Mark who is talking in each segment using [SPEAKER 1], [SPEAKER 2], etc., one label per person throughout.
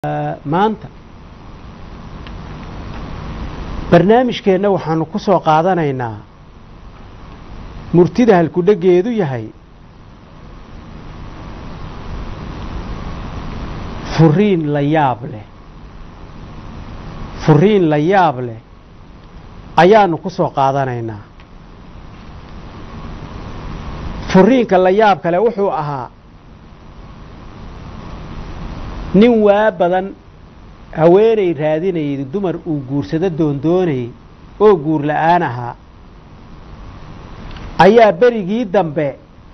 [SPEAKER 1] maanta barnaamijkeenna waxaanu ku soo qaadanaynaa murtida halkudhegeedu yahay furiin la yaab leh furiin la yaab leh ayaanu ku soo qaadanaynaa furiinka la yaab kale wuxuu ahaa nin waa badan haweenay raadinayay dumar uu guursado doondoonayay oo guur la-aan ahaa ayaa berigii dambe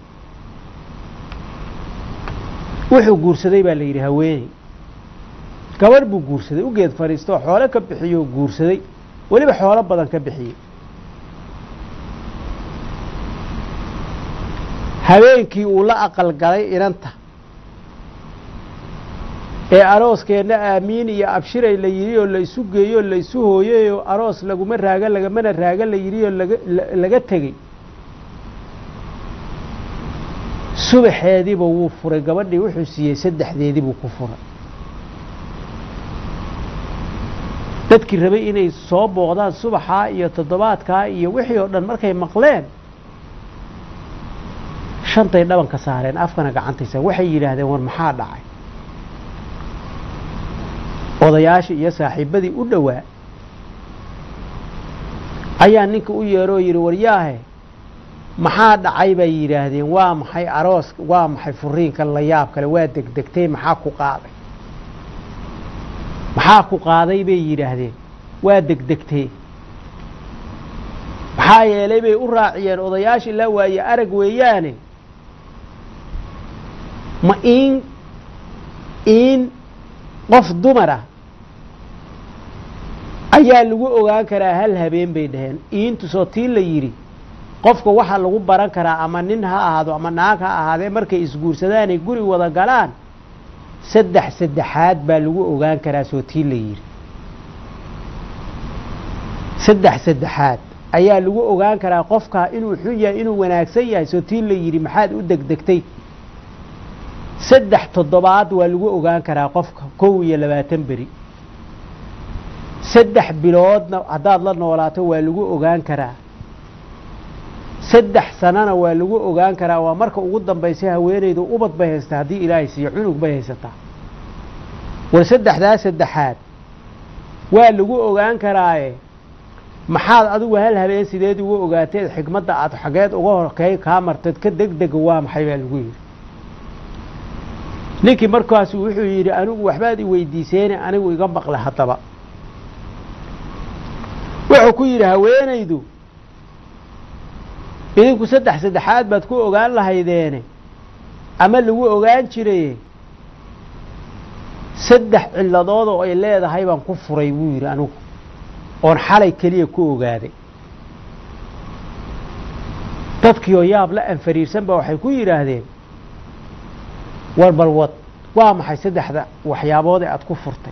[SPEAKER 1] wuxuu guursaday baa la yidhi haweeney gabadh buu guursaday u geed fadhiistoo xoolo ka bixiyoo guursaday weliba xoolo badan ka bixiyey habeenkii uu la aqal galay inanta ee arooskeenna aamiin iyo abshiray la yidhi oo la isu geeyoo la isu hooyayoo aroos laguma raaga lagamana raaga la yidhi oo laga tegey subaxeediiba wuu furay gabadhii wuxuu siiyey saddexdeedii buu ku furay dadkii rabay inay soo booqdaan subaxaa iyo toddobaadkaa iyo wixii oo dhan markay maqleen shantay dhabanka saareen afkana gacantaysa waxay yidhaahdeen war maxaa dhacay odayaashii iyo saaxiibadii u dhowaa ayaa ninka u yeeroo yidhi waryaahe maxaa dhacay bay yidhaahdeen waa maxay aroos waa maxay furiinka la yaab kale waa degdegtay maxaa ku qaaday maxaa ku qaaday bay yidhaahdeen waa degdegtee maxaa yeelay bay u raaciyeen odayaashii la waaye arag weeyaane ma iin iin qof dumar ah ayaa lagu ogaan karaa hal habeen bay dhaheen iintusoo tii la yidhi qofka waxaa lagu baran karaa ama nin ha ahaado ama naag ha ahaadee markay isguursadaanay guri wada galaan saddex saddexaad baa lagu ogaan karaa soo tii la yidhi saddex saddexaad ayaa lagu ogaan karaa qofkaa inuu xun yahay inuu wanaagsan yahay soo tii la yidhi maxaad u degdegtay saddex toddobaad waa lagu ogaan karaa qofka kow iyo labaatan beri saddex biloodna haddaad la noolaato waa lagu ogaan karaa saddex sanana waa lagu ogaan karaa waa marka ugu dambaysa haweenaydu ubad bay haystaa haddii ilaahay siiyo cunug bay haysataa war saddexdaa saddexaad waa lagu ogaan karaaye maxaad adigu hal habeen sideed uga ogaateed xigmadda aad xageed uga horkey kaa marteed ka degdega waa maxay baa lagu yidhi ninkii markaasu wuxuu yidhi anigu waxbaad i weydiiseene anigu iga maqle haddaba wuxuu ku yidhi haweenaydu idinku saddex saddexaad baad ku ogaan lahaydeene ama lagu ogaan jiraye saddex cilladood oo ay leedahay baan ku furay buu yidhi anigu oon xalay keliya ku ogaaday dadkiioo yaab la anfariirsan ba waxay ku yidhaahdeen war balwad waa maxay saddexda waxyaabood ee aada ku furtay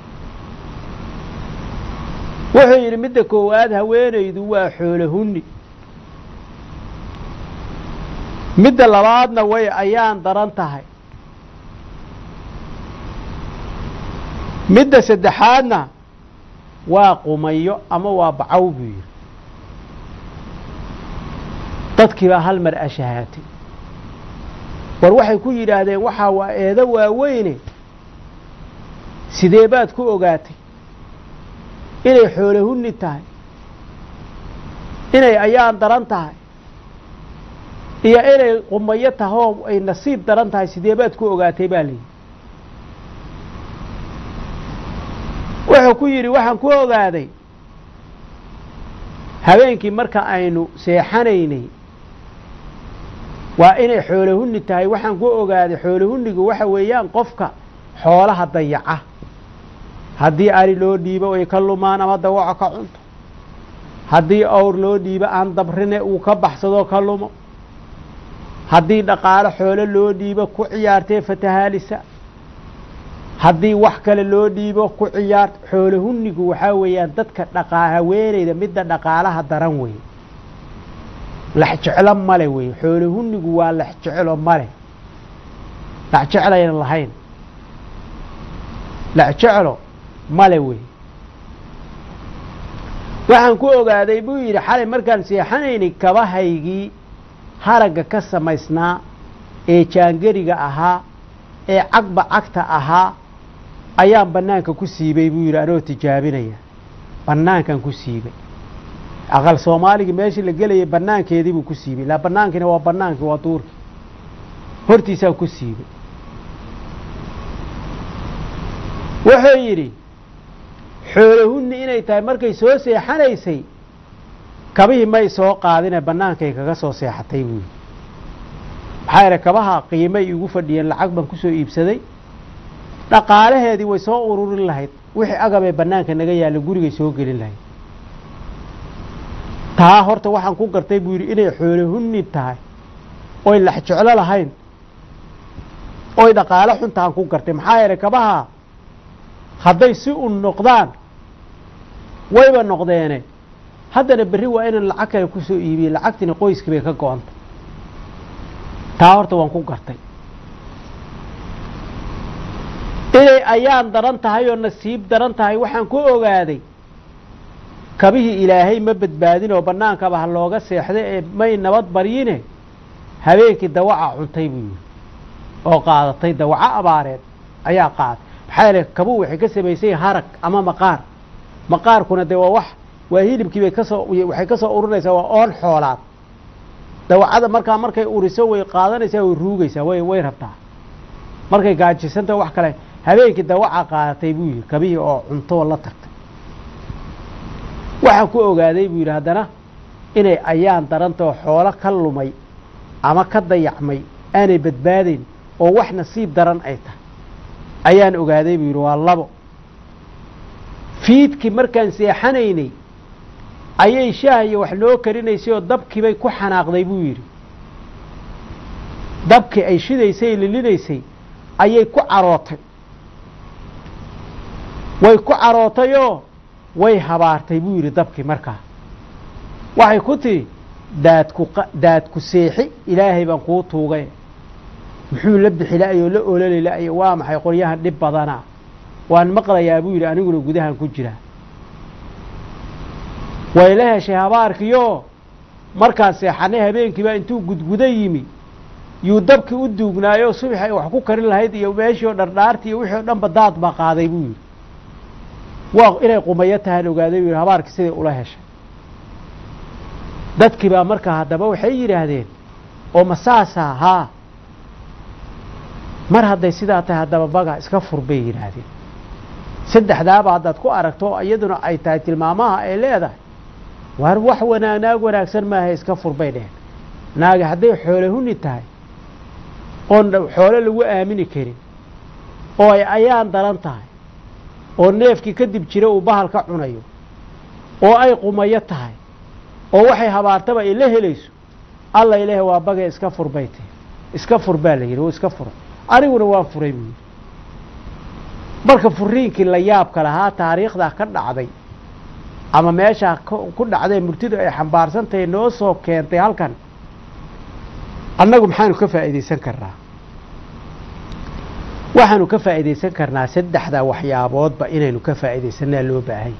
[SPEAKER 1] wuxuu yidhi midda koowaad haweenaydu waa xoolo hunni midda labaadna way ayaan daran tahay midda saddexaadna waa qumayo ama waa bacaw buu yidhi dadkii baa hal mar ashahaatay war waxay ku yidhaahdeen waxaa waa eedo waaweyne sidee baad ku ogaatay inay xoolo hunni tahay inay ayaan daran tahay iyo inay qumayo tahoo ay nasiib daran tahay sidee baad ku ogaatay baa layidhi wuxuu ku yidhi waxaan ku ogaaday habeenkii marka aynu seexanaynay waa inay xoolo hunni tahay waxaan ku ogaaday xoolo hunnigu waxa weeyaan qofka xoolaha dayaca haddii ari loo dhiibo ay ka lumaan ama dawaco ka cunto haddii awr loo dhiibo aan dabrine uu ka baxsadoo ka lumo haddii dhaqaalo xoolo loo dhiibo ku ciyaartee fatahaalisa haddii wax kale loo dhiibo ku ciyaart xoolo hunnigu waxaa weeyaan dadka dhaqaa haweenayda midda dhaqaalaha daran wey lex jeclo male wey xoolo hunnigu waa lex jeclo male lex jeclayna lahayn lexjeclo male wey waxaan ku ogaaday buu yidhi xalay markaan seexanaynay kabahaygii haragga ka samaysnaa ee jaangeriga ahaa ee cagba cagta ahaa ayaan bannaanka ku siibay buu yidhi anoo tijaabinaya bannaankan ku siibay aqal soomaaligii meeshii la gelayay bannaankeedii buu ku siibay ilaa bannaankiina waa bannaankii waa duurkii hortiisaan ku siibay wuxuu yidhi xoolahunni inay tahay markay soo seexanaysay kabihii may soo qaadine bannaankay kaga soo seexatay buu yidhi maxaa yidhi kabaha qiimay igu fadhiyeen lacag baan kusoo iibsaday dhaqaalaheedii way soo ururin lahayd wixii agabee bannaanka naga yaalla gurigay soo gelin lahayd taa horta waxaan ku gartay buu yidhi inay xoolahunni tahay oy lax jeclo lahayn oy dhaqaalo xuntaan ku gartay maxaa yeelay kabaha hadday si un noqdaan wayba noqdeene haddana berri waa inaan lacag kale kusoo iibiyey lacagtiina qoyskii bay ka go-anta taa horta waan ku gartay inay ayaan daran tahay oo nasiib daran tahay waxaan ku ogaaday kabihii ilaahay ma badbaadin oo bannaankaba ha looga seexday ee may nabad baryine habeenkii dawaca cuntay buu yidhi oo qaadatay dawaco abaareed ayaa qaaday maxaa yeele kabuhu waxay ka samaysay harag ama maqaar maqaarkuna dee waa wax waa hilibkii bay kasoo waxay ka soo urinaysaa waa oon xoolaad dawacada markaa markay uriso way qaadanaysaa way ruugaysaa way way rabtaa markay gaajisanta wax kale habeenkii dawaca qaadatay buu yidhi kabihii oo cuntoo la tagtay waxaan ku ogaaday buu yidhi haddana inay ayaan darantao xoolo ka lumay ama ka dayacmay aanay badbaadayn oo wax nasiib daran ay tahay ayaan ogaaday buu yidhi waa labo fiidkii markaan seexanaynay ayay shaah iyo wax noo karinaysay oo dabkiibay ku xanaaqday buu yidhi dabkii ay shidaysay lilinaysay ayay ku carootay way ku carootayoo way habaartay buu yidhi dabkii markaa waxay ku tihi daadku daadku seexi ilaahay baan kuu tuugay muxuu la bixi la-yo la ololi la-yo waa maxay qoryahan dhib badana waan maqlayaa buu yidhi aniguna gudahan ku jiraa way la heshay habaarkiioo markaan seexanay habeenkiiba intuu gudguda yimi yuu dabkii u duugnaayoo subax ay wax ku karin lahayd iyo meeshii oo dhardhaartii iyo wixii o dhanba daad baa qaaday buu yidhi waa inay qumayo tahaan ogaaday buu yidhi habaarkii siday ula heshay dadkii baa markaa haddaba waxay yidhaahdeen oo masaasaa haa mar hadday sidaa tahay haddaba baga iska fur bay yidhaahdeen saddexdaaba haddaad ku aragto iyaduna ay tahay tilmaamaha ay leedahay waar wax wanaag naag wanaagsan maaha iska fur bay dheheen naagi hadday xoole huni tahay oon xoole lagu aamini karin oo ay ayaan daran tahay oo neefkii kadib jira uu bahal ka cunayo oo ay qumayo tahay oo waxay habaartaba ay la helayso alla ilaahi waa bagay iska fur bay tahi iska fur baa la yidhi oo iska furay aniguna waan furay buu yidhi marka furiinkii la yaabka lahaa taariikhdaa ka dhacday ama meeshaa ku dhacday murtidu ay xambaarsan tahay noo soo keentay halkan annagu maxaanu ka faa'iidaysan karnaa waxaanu ka faa'iidaysan karnaa saddexda waxyaaboodba inaynu ka faa'iidaysanaa loo baahay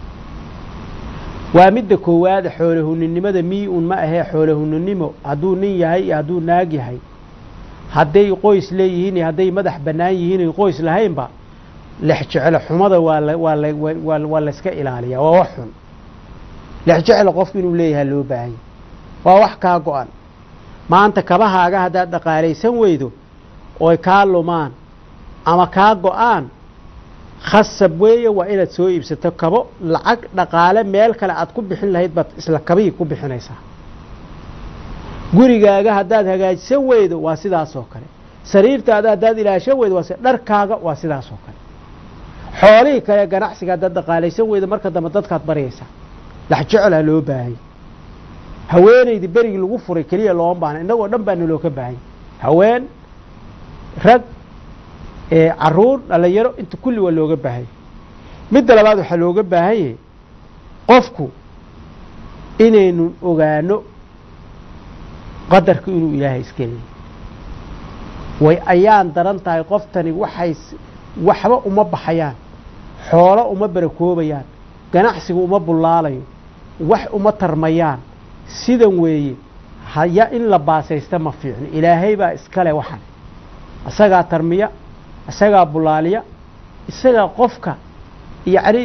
[SPEAKER 1] waa midda koowaada xoolahuninimada mii-un ma ahee xoolahuninimo hadduu nin yahay iyo hadduu naag yahay hadday qoys leeyihiin iyo hadday madax bannaan yihiin iyo qoys lahaynba lexjeclo xumada waa la waa la waa waa layska ilaaliyaa waa wax xun lexjeclo qofku inuu leeyahay loo baahanya waa wax kaa go-an maanta kabahaaga haddaad dhaqaalaysan weydo oy kaa lumaan ama kaa go-aan khasab weeye waa inaad soo iibsato kabo lacag dhaqaale meel kale aad ku bixin lahayd baad isla kabihii ku bixinaysaa gurigaaga haddaad hagaajisan weydo waa sidaas oo kale sariirtaada haddaad ilaashan weydo waa si dharkaaga waa sidaas oo kale xoolihii kale ganacsiga haddaad dhaqaalaysan weydo marka dambe dadkaad baryaysaa laxjeclaa loo baahanya haweenaydii berigii lagu furay keliya looma baahna innagoo dhan baa naloo ka baahanya haween rag caruur dhalinyaro inta kulli waa looga baahanya midda labaad waxaa looga baahanyay qofku inaynu ogaano qadarku inuu ilaahay iska leeyay way ayaan daran tahay qoftani waxay waxba uma baxayaan xoolo uma barakoobayaan ganacsigu uma bullaalayo wax uma tarmayaan sidan weeye haya in la baasaysta ma fiicno ilaahay baa iskale waxan isagaa tarmiya isagaa bulaaliya isagaa qofka yacni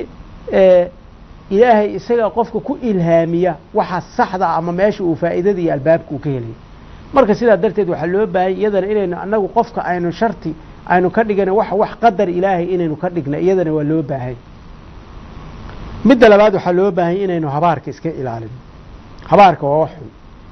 [SPEAKER 1] ilaahay isagaa qofka ku ilhaamiya waxa saxda ah ama meesha uu faa'iidada iyo albaabka uu ka helaya marka sidaa darteed waxaa loo baahanya iyadana inaynu annagu qofka aynu sharti aynu ka dhigana wax wax qadar ilaahay inaynu ka dhigna iyadana waa loo baahay midda labaad waxaa loo baahanya inaynu habaarka iska ilaalino habaarka waa wax xun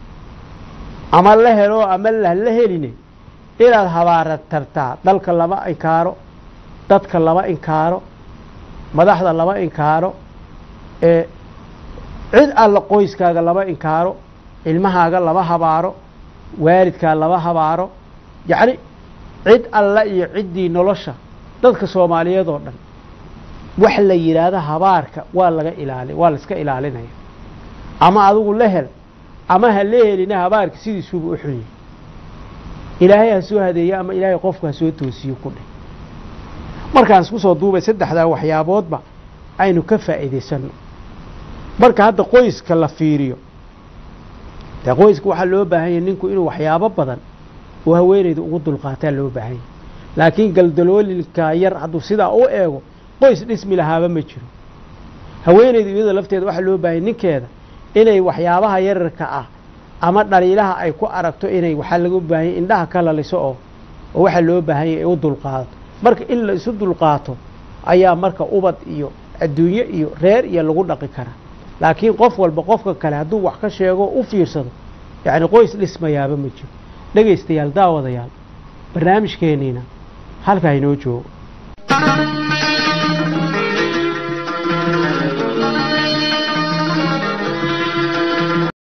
[SPEAKER 1] ama la helo ama la heline inaad habaara tartaa dalka lama inkaaro dadka lama inkaaro madaxda lama inkaaro ee cid alla qoyskaaga lama inkaaro ilmahaaga lama habaaro waalidkaa lama habaaro yacni cid alla iyo ciddii nolosha dadka soomaaliyeed oo dhan wax la yidhaahdo habaarka waa laga ilaali waa la iska ilaalinaya ama adigu la hel ama ha la helina habaarka sidiisuuba u xun yahay ilaahay ha soo hadeeyo ama ilaahay qofku ha soo toosiyo ku dheh markaan isku soo duubay saddexdaa waxyaaboodba aynu ka faa'iidaysanno marka hadda qoyska la fiiriyo dee qoyska waxaa loo baahan yahay ninku inuu waxyaabo badan oo haweenayda ugu dulqaataa loo baahan yahay laakiin galdaloolinka yar hadduu sidaa u eego qoys dhismi lahaaba ma jiro haweenayda iyada lafteeda waxaa loo baahanya ninkeeda inay waxyaabaha yararka ah ama dhaliilaha ay ku aragto inay waxaa laga baahanya indhaha ka laliso oo oo waxaa loo baahanya ay u dulqaadato marka in la isu dulqaato ayaa marka ubad iyo adduunye iyo reer iyo lagu dhaqi karaa laakiin qof walba qofka kale hadduu wax ka sheego u fiirsado yacni qoys dhismayaaba ma jiro dhegaystayaal daawadayaal barnaamijkeenniina halkaa inoo joogo